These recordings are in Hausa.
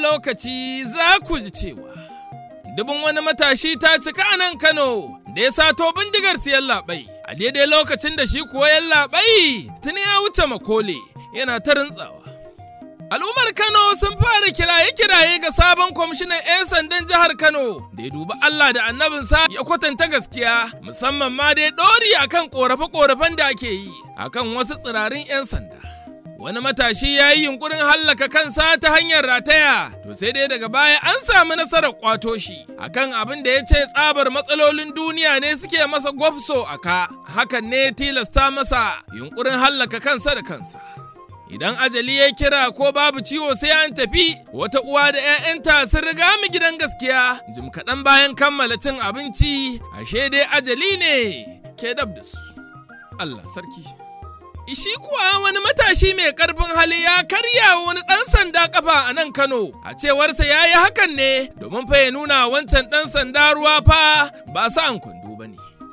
lokaci za ku ji cewa dubin wani matashi ta cika a nan Kano da ya sato bindigar siyan labai. A daidai lokacin da shi kuwa yan labai tuni ya wuce makole yana ta rintsawa. Al'ummar Kano sun fara kiraye-kiraye ga sabon kwamishinan 'yan sandan jihar Kano da ya dubi Allah da annabinsa ya kwatanta gaskiya musamman ma dai ɗori akan ƙorafe-ƙorafen da ake yi akan wasu tsirarin 'yan sanda. Wani matashi ya yi yunkurin hallaka kansa ta hanyar rataya, to sai dai daga baya an samu nasarar kwato shi akan abin da ya ce tsabar matsalolin duniya ne suke masa gwafso a ka, hakan ne tilasta masa yunkurin hallaka kansa da kansa. Idan ajali ya kira ko babu ciwo sai an tafi, wata uwa da 'ya'yanta sun riga mu gidan gaskiya, jim kaɗan bayan kammala cin abinci, ashe dai ajali ne ke dab da su. Allah sarki. Ishi kuwa wani matashi mai karfin hali ya karya wani ɗan sanda kafa a nan Kano. A cewarsa ya yi hakan ne domin fa ya nuna wancan ɗan sanda ruwa fa ba sa an kwando ba ne.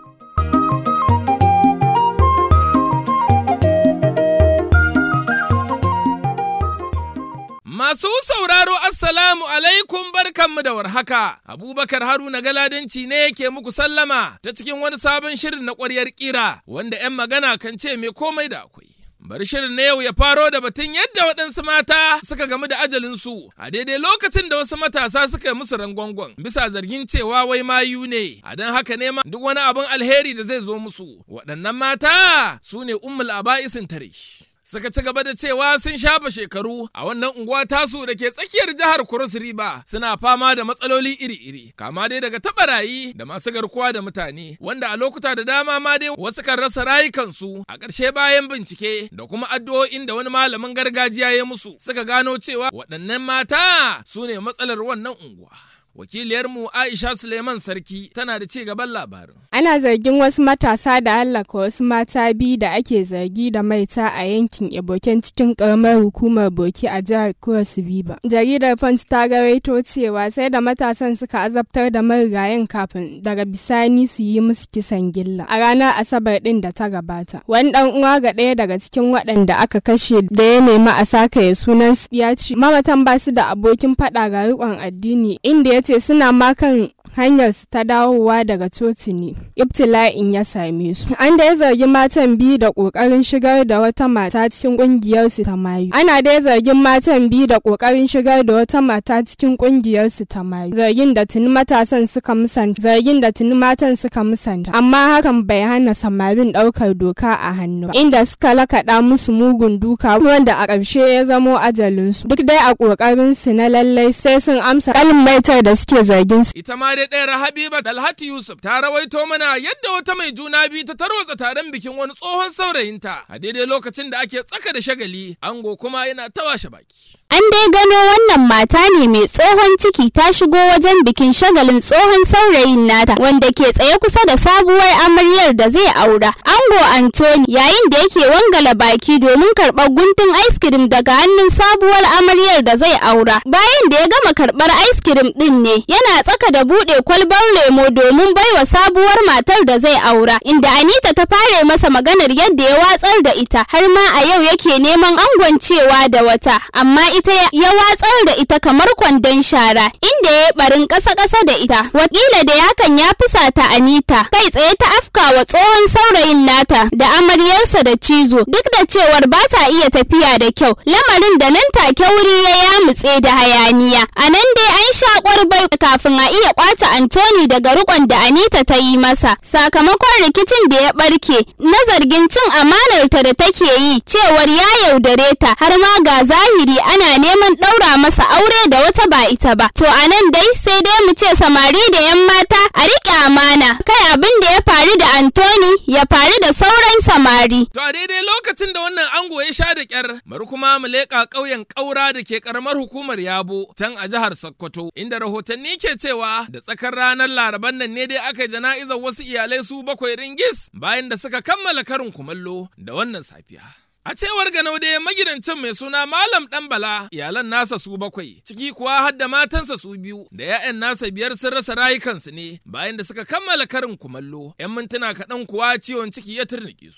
Masu sauraro Assalamu alaikum barkanmu da warhaka. Abubakar Haruna Galadanci ne yake muku sallama ta cikin wani sabon shirin na ƙwaryar ƙira wanda 'yan magana kan ce mai komai da akwai. Bari shirin na yau ya faro da batun yadda waɗansu mata suka gamu da ajalinsu a daidai lokacin da wasu matasa suka yi musu rangwangon bisa zargin cewa wai mayu ne a don haka ne ma duk wani abin alheri da zai zo musu waɗannan mata su ne ummul aba'isin tare. suka ci gaba da cewa sun shafa shekaru a wannan unguwa tasu da ke tsakiyar jihar Cross River suna fama da matsaloli iri-iri kama dai daga tabarayi da masu garkuwa da mutane wanda a lokuta da dama ma dai wasu kan rasa rayukansu a ƙarshe bayan bincike da kuma addu'o'in da wani malamin gargajiya ya musu suka gano cewa waɗannan mata su ne matsalar wannan unguwa. wakiliyarmu Aisha Suleiman Sarki tana da ci gaban labarin. Ana zargin wasu matasa da hallaka wasu mata biyu da ake zargi da maita a yankin Eboken cikin karamar hukumar Boki a jihar Cross River. Jaridar Punch ta garaito cewa sai da matasan suka azabtar da marigayen kafin daga bisani su yi musu kisan gilla a ranar Asabar din da ta gabata. Wani dan uwa ga ɗaya daga cikin waɗanda aka kashe da ya nemi a saka ya sunan ya ce mamatan ba su da abokin faɗa ga riƙon addini inda ya ce suna makan hanyar su ta dawowa daga coci ne ibtila'in ya same su an da ya zargi matan biyu da kokarin shigar da wata mata cikin kungiyar su ta mayu ana da ya zargin matan biyu da kokarin shigar da wata mata cikin kungiyar su ta mayu zargin da tuni matasan suka musanta zargin da tuni matan suka musanta amma hakan bai hana samarin daukar doka a hannu ba inda suka lakaɗa musu mugun duka wanda a ƙarshe ya zamo ajalinsu duk dai a kokarin su na lallai sai sun amsa kalin maitar da suke zargin su ita ma dai ɗayar Habiba Dalhatu Yusuf ta rawaito mana yadda wata mai juna biyu ta tarwatsa taron bikin wani tsohon saurayinta a daidai lokacin da ake tsaka da shagali ango kuma yana ta washe baki. An dai gano wannan mata ne mai tsohon ciki ta shigo wajen bikin shagalin tsohon saurayin nata wanda ke tsaye kusa da sabuwar amaryar da zai aura. Ango Anthony yayin da yake wangala baki domin karɓar guntun ice cream daga hannun sabuwar amaryar da zai aura. Bayan da ya gama karɓar ice cream ɗin ne yana tsaka da buɗe kwalbar lemo domin baiwa sabuwar matar da zai aura. Inda Anita ta fara masa maganar yadda ya watsar da ita har ma a yau yake neman angon cewa da wata amma ita ya watsar da ita kamar kwandon shara inda ya barin ƙasa-ƙasa da ita wakila da hakan ya fusata anita kai tsaye ta afka wa tsohon saurayin nata da amaryarsa da cizo duk da cewar ba ta iya tafiya da kyau lamarin da nan take wuri ya yamutse da hayaniya a nan dai an sha bai kafin a iya kwata antoni daga rikon da anita ta yi masa sakamakon rikicin da ya barke na zargin cin amanarta da take yi cewar ya yaudare ta har ma ga zahiri ana neman ɗaura masa aure da wata ba ita ba. To a nan dai sai dai mu ce samari da 'yan mata a riƙe amana kai abin da ya faru da Antoni ya faru da sauran samari. To a daidai lokacin da wannan ango ya sha da ƙyar bari kuma mu leƙa ƙauyen ƙaura da ke ƙaramar hukumar Yabo can a jihar Sokoto inda rahotanni ke cewa da tsakar ranar Laraban nan ne dai aka yi jana'izar wasu iyalai su bakwai ringis bayan da suka kammala karin kumallo da wannan safiya. A cewar Ganau dai magidancin mai suna Malam Dan Bala iyalan nasa su bakwai ciki kuwa har da matansa su biyu da 'ya'yan nasa biyar sun rasa rayukansu ne bayan da suka kammala karin kumallo 'yan mintuna kaɗan kuwa ciwon ciki ya turnike su.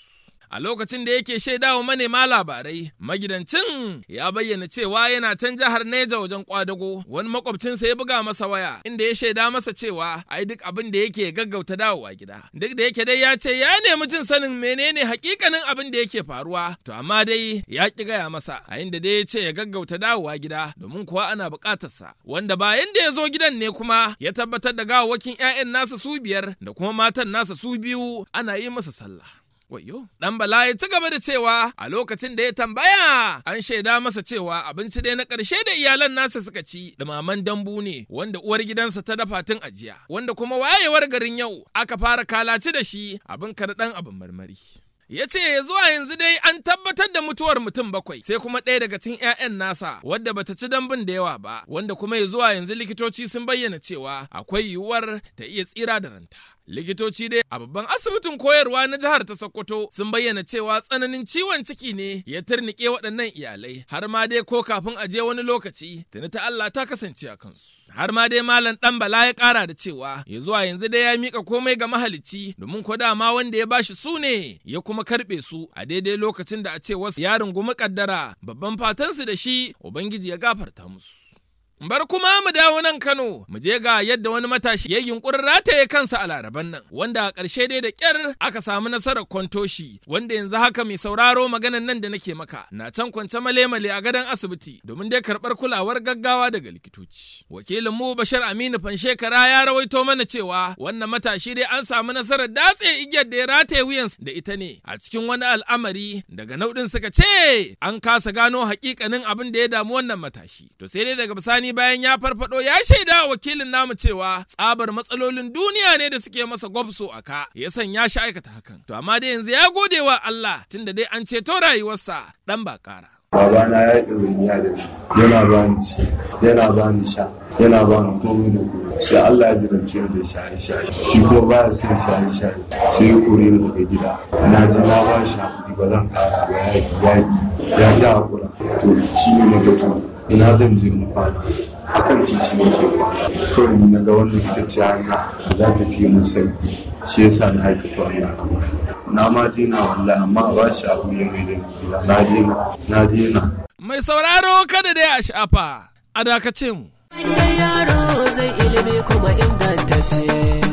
a lokacin da yake shaidawa manema labarai magidancin ya bayyana cewa yana can jihar Neja wajen kwadago wani makwabcinsa ya buga masa waya inda ya shaida masa cewa ai duk abin da yake gaggauta dawowa gida duk da yake dai ya ce ya nemi jin sanin menene hakikanin abin da yake faruwa to amma dai ya ki gaya masa a inda dai ya ce ya gaggauta dawowa gida domin kuwa ana bukatarsa wanda bayan da ya zo gidan ne kuma ya tabbatar da gawawwakin 'ya'yan nasa su biyar da kuma matan nasa su biyu ana yi masa sallah Wayo. Dan Bala ya ci gaba da cewa a lokacin da ya tambaya an shaida masa cewa abinci dai na ƙarshe da iyalan nasa suka ci dumaman dambu ne wanda uwar gidansa ta dafa tun ajiya wanda kuma wayewar garin yau aka fara kalaci da shi abin karɗan abin marmari. ya ce zuwa yanzu dai an tabbatar da mutuwar mutum bakwai sai kuma ɗaya daga cikin 'ya'yan nasa wadda bata ci dambun da yawa ba wanda kuma ya zuwa yanzu likitoci sun bayyana cewa akwai yiwuwar ta iya tsira da ranta likitoci dai a babban asibitin koyarwa na jihar ta sokoto sun bayyana cewa tsananin ciwon ciki ne ya turnike waɗannan iyalai har ma dai ko kafin a je wani lokaci tuni ta Allah ta kasance a kansu har ma dai malam dan bala ya ƙara da cewa ya zuwa yanzu dai ya mika komai ga mahalicci domin ko dama wanda ya bashi su ne ya kuma karɓe su a daidai lokacin da a ce wasu ya rungumi kaddara babban fatansu da shi ubangiji ya gafarta musu Bar kuma mu dawo nan Kano, mu je ga yadda wani matashi ya yunkurin rataye kansa a laraban nan, wanda a ƙarshe dai da ƙyar aka samu nasarar kwantoshi, wanda yanzu haka mai sauraro maganan nan da nake maka, na can kwance male-male a gadon asibiti domin dai karɓar kulawar gaggawa daga likitoci. Wakilin mu Bashir Aminu Fanshekara ya rawaito mana cewa wannan matashi dai an samu nasarar datse igiyar da ya rataye wuyansa da ita ne a cikin wani al'amari daga nau'in suka ce an kasa gano hakikanin abin da ya damu wannan matashi. To sai dai daga bisani bayan ya farfado ya shaida wakilin namu cewa tsabar matsalolin duniya ne da suke masa gwabso a ka ya sanya shi aikata hakan to amma dai yanzu ya gode wa Allah tunda dai an ceto rayuwarsa dan ba kara babana ya yi ɗawainiya da ni yana ba ni ci yana ba ni sha yana ba ni komai da komai sai Allah ya jirance ni da shaye shaye shi kuma ba ya son shaye shaye sai ya kore ni daga gida na ji na ba shi hakuri ba zan kara ba ya yi ya yi hakura to shi ne na gato ina zan je mu kwana akan titi ne ke kwana kawai ni na ga wannan ita ce hanya za ta fi mu sauki shi yasa na aikata wannan abu na ma dina wallahi amma ba shi abu ya mai da gida na dina na dina mai sauraro kada dai a shafa a dakace mu Wannan yaro zai ilimi kuma ingantacce.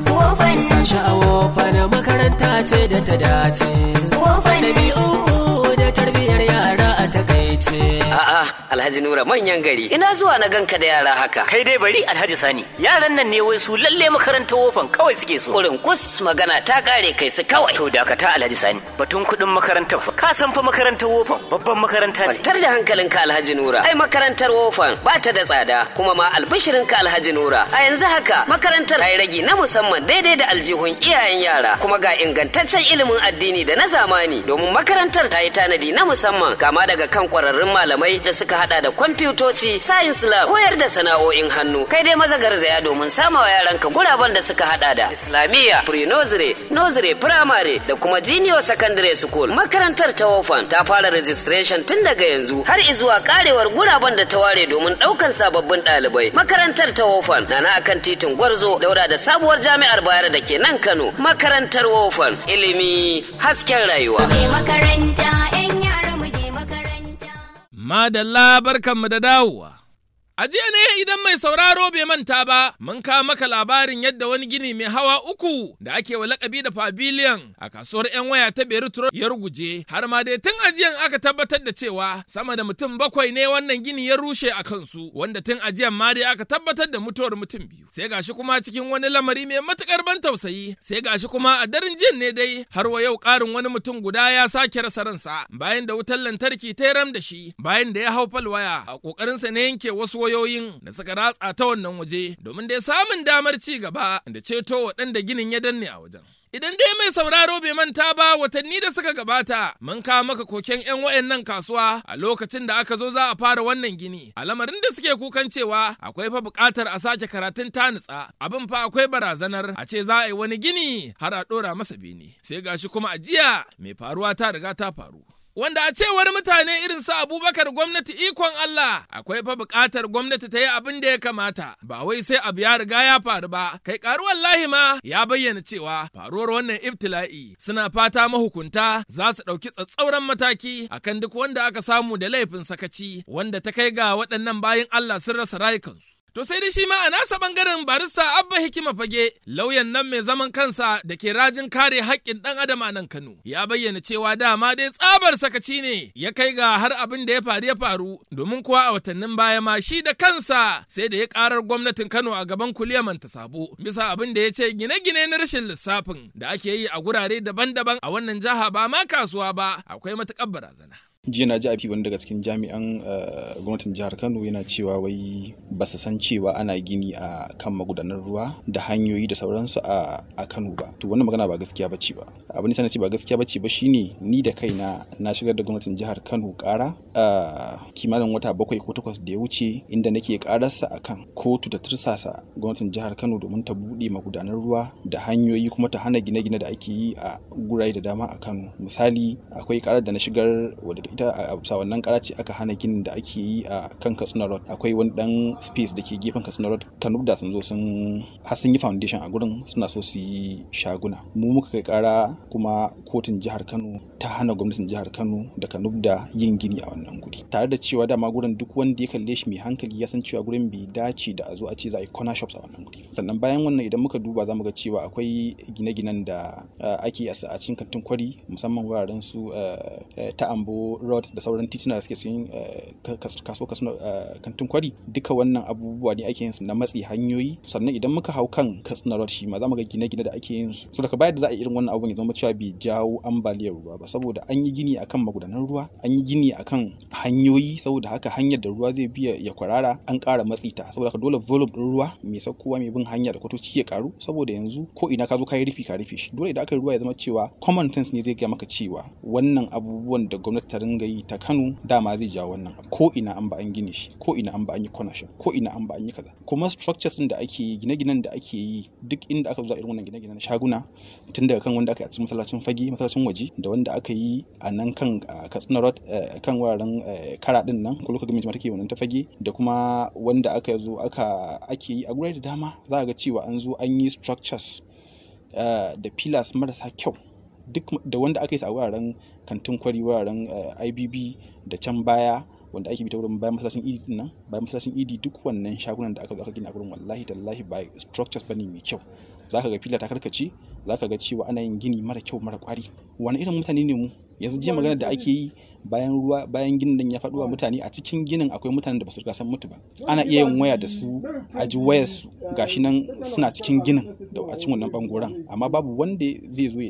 Sa sha'awo fana makaranta ce da ta dace. Ɗabi'unmu da tarbiyyar yara a takaice. A'a, Alhaji Nura manyan gari. Ina zuwa na ganka da yara haka. Kai dai bari Alhaji Sani, yaran nan ne wai su lalle makarantar wofan kawai suke so. Kurin kus magana ta kare kai su kawai. To dakata Alhaji Sani, batun kuɗin makarantar fa. Ka san fa makarantar wofan babban makaranta ce. Kwantar da hankalinka Alhaji Nura. Ai makarantar wofan ba ta da tsada kuma ma albishirinka Alhaji Nura. A yanzu haka makarantar ta yi ragi na musamman daidai da aljihun iyayen yara kuma ga ingantaccen ilimin addini da na zamani domin makarantar ta yi tanadi na musamman kama daga kan kwararrun malamai da suka hada da kwamfutoci, science lab, koyar da sana'o'in hannu. Kai dai maza garzaya domin sama wa yaranka guraben da suka hada da Islamiyya, pre-nursery, nursery, primary da kuma junior secondary school. Makarantar ta wofan ta fara registration tun daga yanzu har izuwa karewar guraben da ta ware domin daukan sababbin ɗalibai. Makarantar ta wofan na na akan titin Gwarzo daura da sabuwar jami'ar Bayero da ke nan Kano. Makarantar wofan ilimi hasken rayuwa. je makaranta 'yan yara mu je makaranta. Madalla barkanmu da dawowa. A jiya ne idan mai sauraro bai manta ba, mun kawo maka labarin yadda wani gini mai hawa uku da ake wa lakabi da pavilion a kasuwar 'yan waya ta Beirut ya ruguje, har ma dai tun ajiyan aka tabbatar da cewa sama da mutum bakwai ne wannan gini ya rushe a kansu, wanda tun ajiyan ma dai aka tabbatar da mutuwar mutum biyu. Sai gashi kuma cikin wani lamari mai matukar ban tausayi, sai gashi kuma a daren jin ne dai har wa yau ƙarin wani mutum guda ya sake rasa ransa bayan da wutar lantarki ta ram da shi bayan da ya hau falwaya a ƙoƙarinsa na yanke wasu wayoyin da suka ratsa ta wannan waje domin dai samun damar ci gaba da ceto waɗanda ginin ya danne a wajen. Idan dai mai sauraro bai manta ba watanni da suka gabata mun kawo maka koken 'yan wayannan kasuwa a lokacin da aka zo za a fara wannan gini a lamarin da suke kukan cewa akwai fa buƙatar a sake karatun tanitsa abin fa akwai barazanar a ce za a yi wani gini har a ɗora masa bene sai gashi kuma a jiya mai faruwa ta riga ta faru. wanda a cewar mutane irin su Abubakar gwamnati ikon Allah akwai fa buƙatar gwamnati ta yi abin da ya kamata ba wai sai abu ya riga ya faru ba kai karu wallahi ma ya bayyana cewa faruwar wannan ibtila'i suna fata mahukunta za su ɗauki tsatsauran mataki akan duk wanda aka samu da laifin sakaci wanda ta kai ga waɗannan bayan Allah sun rasa rayukansu. To sai dai shi ma a nasa bangaren barista Abba Hikima Fage lauyan nan mai zaman kansa da ke rajin kare haƙƙin ɗan adam a nan Kano ya bayyana cewa dama dai tsabar sakaci ne ya kai ga har abin da ya faru ya faru domin kuwa a watannin baya ma shi da kansa sai da ya karar gwamnatin Kano a gaban kuliyaman ta sabo bisa abin da ya ce gine-gine na rashin lissafin da ake yi a gurare daban-daban a wannan jiha ba ma kasuwa ba akwai matuƙar barazana. jiya na ji a wani daga cikin jami'an gwamnatin jihar kano yana cewa wai ba su san cewa ana gini a kan magudanar ruwa da hanyoyi da sauransu a kano ba to wannan magana ba gaskiya bace ba abin da ce ba gaskiya bace ba shine ni da kaina na shigar da gwamnatin jihar kano kara a kimanin wata bakwai ko takwas da ya wuce inda nake kararsa akan kotu da tursasa gwamnatin jihar kano domin ta buɗe magudanar ruwa da hanyoyi kuma ta hana gine-gine da ake yi a gurare da dama a kano misali akwai karar da na shigar wadda ita a bisa wannan karaci aka hana ginin da ake yi a kan katsina road akwai wani dan space da ke gefen katsina road kanub da sun zo sun har sun yi foundation a gurin suna so su yi shaguna mu muka kai kara kuma kotun jihar kano ta hana gwamnatin jihar kano da kanub da yin gini a wannan guri tare da cewa dama gurin duk wanda ya kalle shi mai hankali ya san cewa gurin bai dace da a zo a ce za a yi corner shops a wannan guri sannan bayan wannan idan muka duba za mu ga cewa akwai gine-ginen da ake a cikin kantin kwari musamman wuraren su ta ambo road da sauran tituna da suke cikin kaso kaso kantin kwari duka wannan abubuwa ne ake yin su na matsi hanyoyi sannan idan muka hau kan katsina road shi ma za mu ga gine-gine da ake yin su so daga bayar da za a yi irin wannan abun ya zama cewa bai jawo ambaliyar ruwa ba saboda an yi gini akan magudanan ruwa an yi gini akan hanyoyi saboda haka hanyar da ruwa zai biya ya kwarara an ƙara matsi ta saboda haka dole volume din ruwa mai saukowa mai bin hanya da kwatoci ya karu saboda yanzu ko ina ka zo ka yi rufi ka rufe shi dole idan aka yi ruwa ya zama cewa common sense ne zai gaya maka cewa wannan abubuwan da gwamnati ta ringa yi ta Kano dama zai jawo wannan ko ina an ba an gine shi ko ina an ba an yi connection ko ina an ba an yi kaza kuma structures da ake yi gine-ginen da ake yi duk inda aka zo irin wannan gine-gine na shaguna tun daga kan wanda aka yi a cikin masallacin fage masallacin waje da wanda aka yi a nan kan Katsina Road kan wuraren kara din nan ko lokacin gwamnati take wannan ta fage da kuma wanda aka zo aka ake yi a gurare da dama za ga cewa an zo an yi structures da pillars marasa kyau duk da wanda aka yi a wuraren kantin kwari wuraren ibb da can baya wanda ake bi ta wurin bayan masallacin idi din nan bayan masallacin idi duk wannan shagunan da aka zo aka gina a gurin wallahi tallahi ba structures bane mai kyau zaka ga fila ta karkace zaka ga cewa ana yin gini mara kyau mara kwari wani irin mutane ne mu yanzu jiya magana da ake yi bayan ruwa bayan ginin nan ya faɗo wa mutane a cikin ginin akwai mutanen da ba su riga san mutu ba ana iya yin waya da su a ji wayar su gashi nan suna cikin ginin da a cikin wannan bangoren amma babu wanda zai zo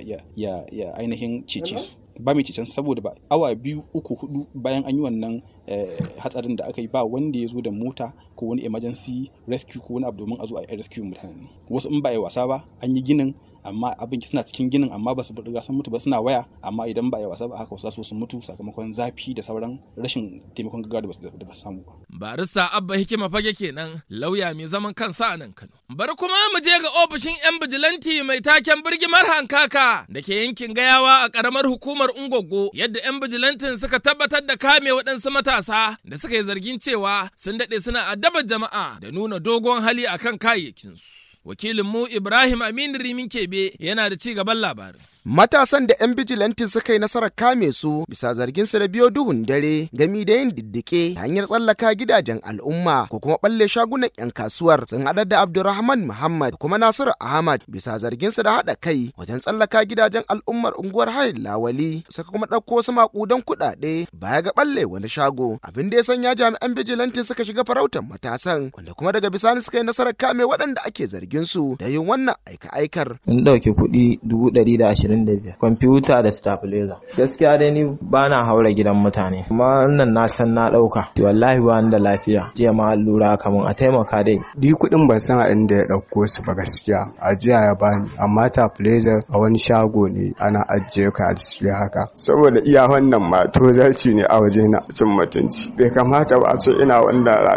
ya ainihin cece su ba mai cecen saboda ba awa biyu uku hudu bayan an yi wannan hatsarin da aka yi ba wanda ya zo da mota ko wani emergency rescue ko wani abu domin a zo a yi rescue mutane wasu in ba a yi wasa ba an yi ginin amma abin suna cikin ginin amma ba su riga sun mutu ba suna waya amma idan ba a yi wasa ba haka wasu su mutu sakamakon zafi da sauran rashin taimakon gaggawa da ba su samu ba. barista abba hikima fage kenan lauya mai zaman kansa a nan kano bari kuma mu je ga ofishin yan bijilanti mai taken birgimar hankaka da ke yankin gayawa a karamar hukumar ungogo yadda yan bijilantin suka tabbatar da kame waɗansu matasa da suka yi zargin cewa sun daɗe suna addabar jama'a da nuna dogon hali akan kayayyakinsu wakilinmu Ibrahim Aminu Rimin Kebe yana da ci gaban labarin. Matasan da 'yan bijilantin suka yi nasarar kame su bisa zargin su da biyo duhun dare gami da yin diddike hanyar tsallaka gidajen al'umma ko kuma balle shagunan 'yan kasuwar sun haɗar da Abdulrahman Muhammad kuma Nasiru Ahmad bisa zargin su da haɗa kai wajen tsallaka gidajen al'ummar unguwar Hayin Lawali suka kuma ɗauko wasu maƙudan kuɗaɗe baya ga balle wani shago abin da ya sanya jami'an bijilantin suka shiga farautar matasan wanda kuma daga bisani suka yi nasarar kame waɗanda ake zargin su da yin wannan aika-aikar. In ɗauki kuɗi dubu ɗari da ashirin 25 kwamfuta da stabilizer gaskiya dai ni ba na haura gidan mutane amma wannan na san na dauka wallahi ba da lafiya jiya ma allura kamun a taimaka dai di kuɗin ban san a inda ya dauko su ba gaskiya a jiya ya bani amma stabilizer a wani shago ne ana ajiye ka a display haka saboda iya wannan ma tozarci ne a waje na cin mutunci bai kamata ba a ce ina wannan rayuwa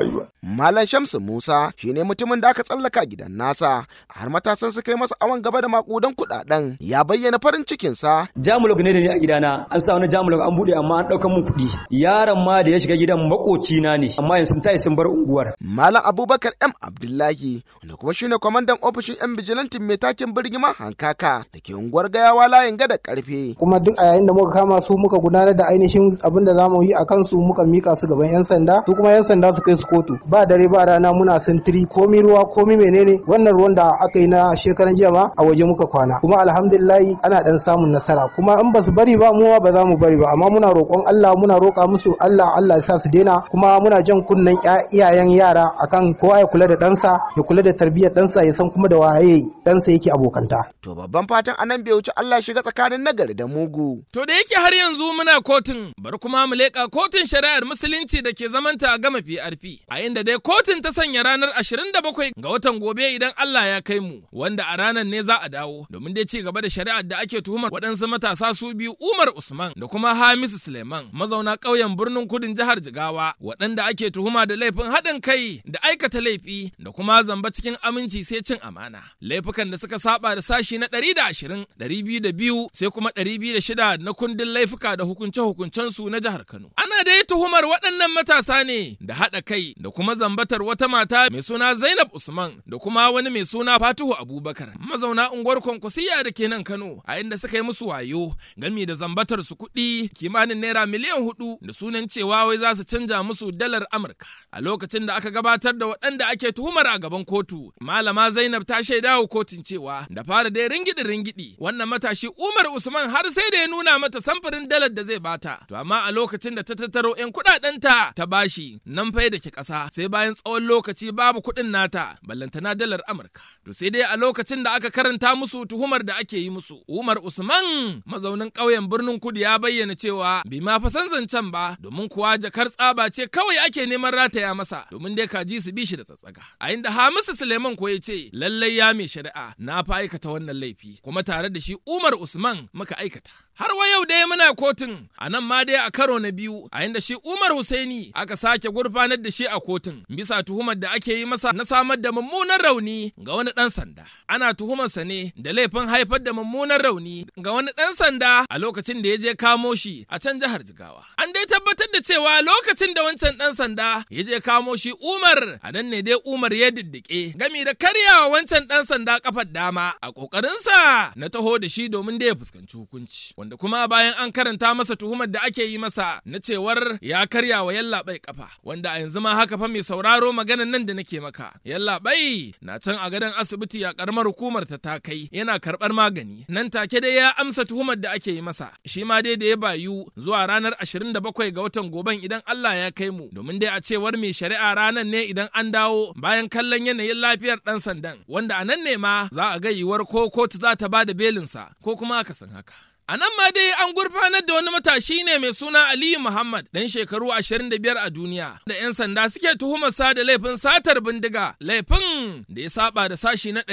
Malam Shamsu Musa shine mutumin da aka tsallaka gidan nasa har matasan suka yi masa awon gaba da makudan kuɗaɗen ya bayyana farin cikinsa. Jamulog ne da ni a gidana an sa wani jamulog an buɗe amma an ɗaukan mun kuɗi. Yaron ma da ya shiga gidan makocina ne amma yanzu sun tayi sun bar unguwar. Malam Abubakar M Abdullahi wanda kuma shine kwamandan ofishin 'yan bijilantin mai takin birgima hankaka da ke unguwar gayawa layin gada karfe. Kuma duk a yayin da muka kama su muka gudanar da ainihin abin da za mu yi a kansu muka mika su gaban 'yan sanda su kuma 'yan sanda su kai su kotu ba dare ba rana muna sintiri komi ruwa komi menene wannan ruwan da aka yi na shekaran jiya ma a waje muka kwana kuma alhamdulillahi ana dan samun nasara kuma in ba su bari ba mu ba za mu bari ba amma muna roƙon Allah muna roƙa musu Allah Allah ya sa su daina kuma muna jan kunnen iyayen yara akan kowa ya kula da ɗansa ya kula da tarbiyyar ɗansa ya san kuma da waye ɗansa yake abokanta. To babban fatan anan bai wuce Allah shiga tsakanin nagari da mugu. To da yake har yanzu muna kotun bari kuma mu leƙa kotun shari'ar musulunci da ke zamanta a gama PRP a inda dai kotun ta sanya ranar 27 ga watan gobe idan Allah ya kai mu wanda a ranar ne za a dawo domin dai ci gaba da shari'ar da ake tuhumar waɗansu matasa su biyu Umar Usman da kuma Hamisu Suleiman mazauna ƙauyen birnin kudin jihar Jigawa waɗanda ake tuhuma da laifin haɗin kai da aikata laifi da kuma zamba cikin aminci sai cin amana laifukan da suka saba da sashi na 120 202 sai kuma 206 na kundin laifuka da hukunce-hukuncen su na jihar Kano ana dai tuhumar waɗannan matasa ne da haɗa kai da kuma zambatar wata mata mai suna Zainab Usman da kuma wani mai suna Fatihu Abubakar mazauna unguwar Kwankwasiya da ke nan Kano a inda suka yi musu wayo gami da zambatar su kuɗi kimanin naira miliyan hudu da sunan cewa wai za su canja musu dalar Amurka a lokacin da aka gabatar da waɗanda ake tuhumar a gaban kotu malama Zainab ta shaida wa kotun cewa da fara dai ringidi ringidi wannan matashi Umar Usman har sai da ya nuna mata samfurin dalar da zai bata to amma a lokacin da ta tattaro 'yan kuɗaɗenta ta bashi nan fa da ke ƙasa sai bayan tsawon lokaci babu kuɗin nata ballantana dalar Amurka to sai dai a lokacin da aka karanta musu tuhumar da ake yi musu Umar Usman mazaunin ƙauyen birnin Kudu ya bayyana cewa bai ma fa san zancen ba domin kuwa jakar tsaba ce kawai ake neman rataya masa domin dai kaji su bi shi da tsatsaga a inda Hamisu Suleiman ko ya ce lallai ya mai shari'a na fa aikata wannan laifi kuma tare da shi Umar Usman muka aikata har wa yau dai muna kotun a nan ma dai a karo na biyu a inda shi Umar Husaini aka sake gurfanar da shi a kotun bisa tuhumar da ake yi masa na samar da mummunan rauni ga wani ɗan sanda ana tuhumarsa ne da laifin haifar da mummunan rauni ga wani ɗan sanda a lokacin da ya je kamo shi a can jihar Jigawa an dai tabbatar da cewa lokacin da wancan ɗan sanda ya je kamo shi Umar a nan ne dai Umar ya diddike gami da karyawa wancan ɗan sanda kafar dama a ƙoƙarinsa na taho da shi domin da ya fuskanci hukunci wanda kuma bayan an karanta masa tuhumar da ake yi masa na cewar ya karya wa yallaɓai kafa wanda a yanzu ma haka fa mai sauraro maganan nan da nake maka yallaɓai na can a gadon asibiti a karamar hukumar ta ta kai yana karɓar magani nan take dai ya amsa tuhumar da ake yi masa shi ma dai da ya bayu zuwa ranar 27 ga watan goben idan Allah ya kai mu domin dai a cewar mai shari'a ranar ne idan an dawo bayan kallon yanayin lafiyar ɗan sandan wanda a nan ne ma za a ga yiwuwar ko kotu za ta ba da belinsa ko kuma akasin haka. A nan ma dai an gurfanar da wani matashi ne mai suna Aliyu Muhammad ɗan shekaru 25 a duniya da 'yan sanda suke tuhumarsa da laifin satar bindiga laifin da ya saba da sashi na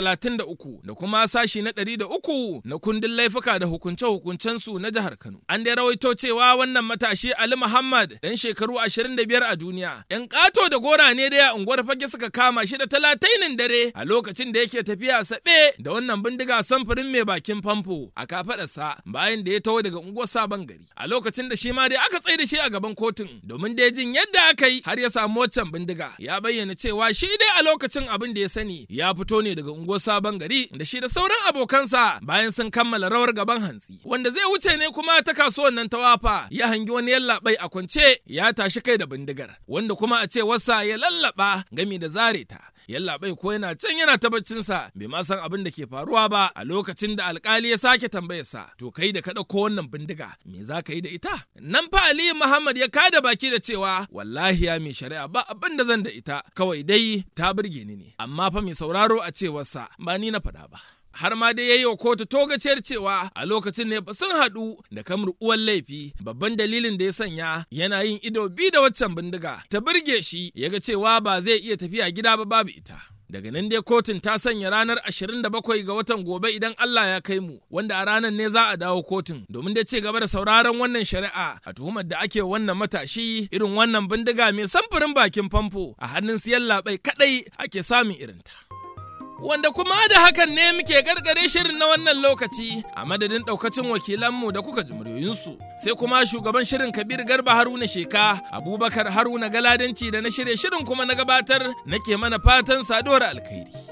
133 da kuma sashi na 103 na kundin laifuka da hukunce-hukuncen su na jihar Kano. An dai rawaito cewa wannan matashi Ali Muhammad ɗan shekaru 25 a duniya 'yan ƙato da gora ne dai a unguwar fage suka kama shi da talatainin dare a lokacin da yake tafiya saɓe da wannan bindiga samfurin mai bakin famfo a kafaɗarsa bayan da ya taho daga unguwar sabon gari a lokacin da shi ma dai aka tsaye da shi a gaban kotun domin dai jin yadda aka yi har ya samu waccan bindiga ya bayyana cewa shi dai a lokacin abin da ya sani ya fito ne daga unguwar sabon gari da shi da sauran abokansa bayan sun kammala rawar gaban hantsi wanda zai wuce ne kuma ta kasuwan nan ta wafa ya hangi wani yallaɓai a kwance ya tashi kai da bindigar wanda kuma a ce wasa ya lallaba gami da zare ta yallaɓai ko yana can yana ta baccinsa bai ma san abin da ke faruwa ba a lokacin da alkali ya sake tambayarsa to kai da ka ɗauko wannan bindiga me za ka yi da ita nan fa aliyu muhammad ya kada baki da cewa wallahi ya mai shari'a ba abin da zan da ita kawai dai ta burge ni ne amma fa mai sauraro a cewarsa ba ni na faɗa ba har ma dai ya yi wa kotu togaciyar cewa a lokacin ne sun haɗu da kamar uwan laifi babban dalilin da ya sanya yana yin ido bi da waccan bindiga ta burge shi ya ga cewa ba zai iya tafiya gida ba babu ita Daga nan dai kotun ta sanya ranar 27 ga watan gobe idan Allah ya kai mu, wanda a ranar ne za a dawo kotun domin dai ci gaba da sauraron wannan shari'a a tuhumar da ake wannan matashi irin wannan bindiga mai samfurin bakin famfo a hannun siyan labai kadai ake samun irinta. Wanda kuma da hakan ne muke gargare shirin na wannan lokaci a madadin daukacin wakilanmu da kuka ji muryoyinsu sai kuma shugaban shirin Kabir Garba Haruna Sheka Abubakar Haruna Galadanci da na shirye shirin kuma na gabatar nake mana fatan saduwar alkhairi.